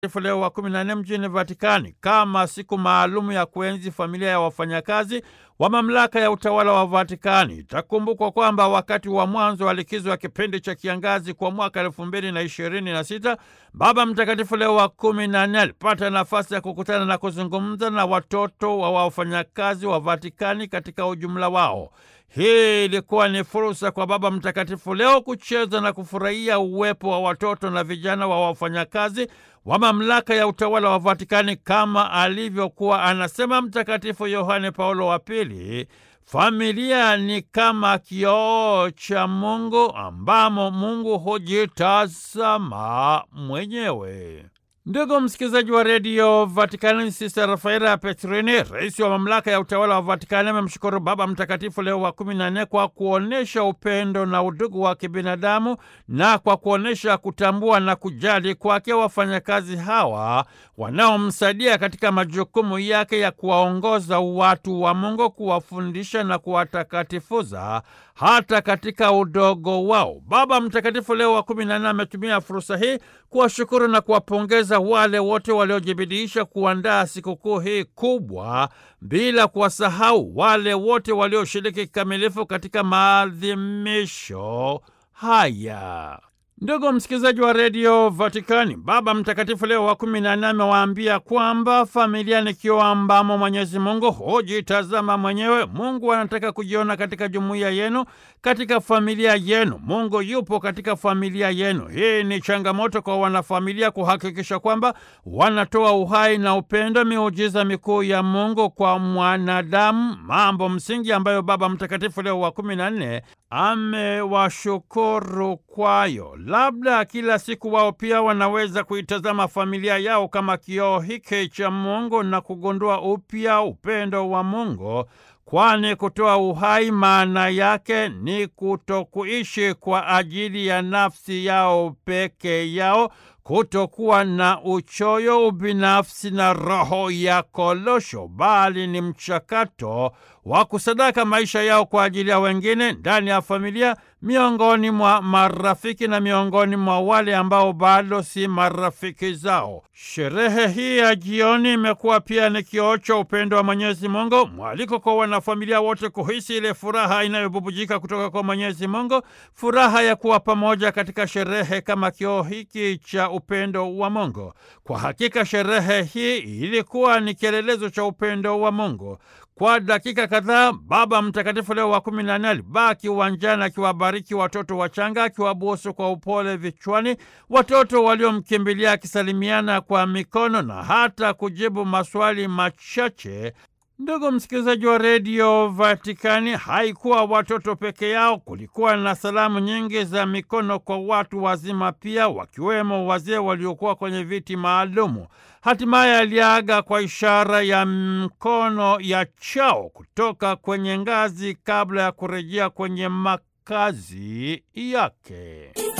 Leo wa 14 mjini Vatikani kama siku maalumu ya kuenzi familia ya wafanyakazi wa mamlaka ya utawala wa Vatikani. Itakumbukwa kwamba wakati wa mwanzo wa likizo ya kipindi cha kiangazi kwa mwaka elfu mbili na ishirini na sita Baba Mtakatifu Leo wa kumi na nne alipata nafasi ya kukutana na kuzungumza na watoto wa wafanyakazi wa Vatikani katika ujumla wao. Hii ilikuwa ni fursa kwa Baba Mtakatifu Leo kucheza na kufurahia uwepo wa watoto na vijana wa wafanyakazi wa mamlaka ya utawala wa Vatikani kama alivyokuwa anasema Mtakatifu Yohane Paulo wa Pili, familia ni kama kioo cha Mungu ambamo Mungu hujitazama mwenyewe. Ndugu msikilizaji wa redio Vatikani, Sista Rafaela Petrini, rais wa mamlaka ya utawala wa Vatikani, amemshukuru Baba Mtakatifu Leo wa kumi na nne kwa kuonyesha upendo na udugu wa kibinadamu na kwa kuonyesha kutambua na kujali kwake wafanyakazi hawa wanaomsaidia katika majukumu yake ya kuwaongoza watu wa Mungu, kuwafundisha na kuwatakatifuza hata katika udogo wao. Baba Mtakatifu Leo wa kumi na nne ametumia fursa hii kuwashukuru na kuwapongeza wale wote waliojibidiisha kuandaa sikukuu hii kubwa, bila kuwasahau wale wote walioshiriki kikamilifu katika maadhimisho haya. Ndugu msikilizaji wa redio Vatikani, Baba Mtakatifu Leo wa kumi na nne amewaambia kwamba familia ni kioo ambamo Mwenyezi Mungu hujitazama mwenyewe. Mungu anataka kujiona katika jumuiya yenu, katika familia yenu. Mungu yupo katika familia yenu. Hii ni changamoto kwa wanafamilia kuhakikisha kwamba wanatoa uhai na upendo, miujiza mikuu ya Mungu kwa mwanadamu, mambo msingi ambayo Baba Mtakatifu Leo wa kumi na nne amewashukuru kwayo. Labda kila siku wao pia wanaweza kuitazama familia yao kama kioo hiki cha Mungu na kugundua upya upendo wa Mungu, kwani kutoa uhai maana yake ni kutokuishi kwa ajili ya nafsi yao peke yao, kutokuwa na uchoyo, ubinafsi na roho ya kolosho, bali ni mchakato wa kusadaka maisha yao kwa ajili ya wengine ndani ya familia, miongoni mwa marafiki na miongoni mwa wale ambao bado si marafiki zao. Sherehe hii ya jioni imekuwa pia ni kioo cha upendo wa Mwenyezi Mungu, mwaliko kwa wanafamilia wote kuhisi ile furaha inayobubujika kutoka kwa Mwenyezi Mungu, furaha ya kuwa pamoja katika sherehe kama kioo hiki cha upendo wa Mungu. Kwa hakika sherehe hii ilikuwa ni kielelezo cha upendo wa Mungu. Kwa dakika kadhaa Baba Mtakatifu Leo wa kumi na nne alibaki uwanjani akiwabariki watoto wachanga, akiwabusu kwa upole vichwani watoto waliomkimbilia, akisalimiana kwa mikono na hata kujibu maswali machache. Ndugu msikilizaji wa redio Vatikani, haikuwa watoto peke yao. Kulikuwa na salamu nyingi za mikono kwa watu wazima pia, wakiwemo wazee waliokuwa kwenye viti maalumu. Hatimaye aliaga kwa ishara ya mkono ya chao kutoka kwenye ngazi kabla ya kurejea kwenye makazi yake.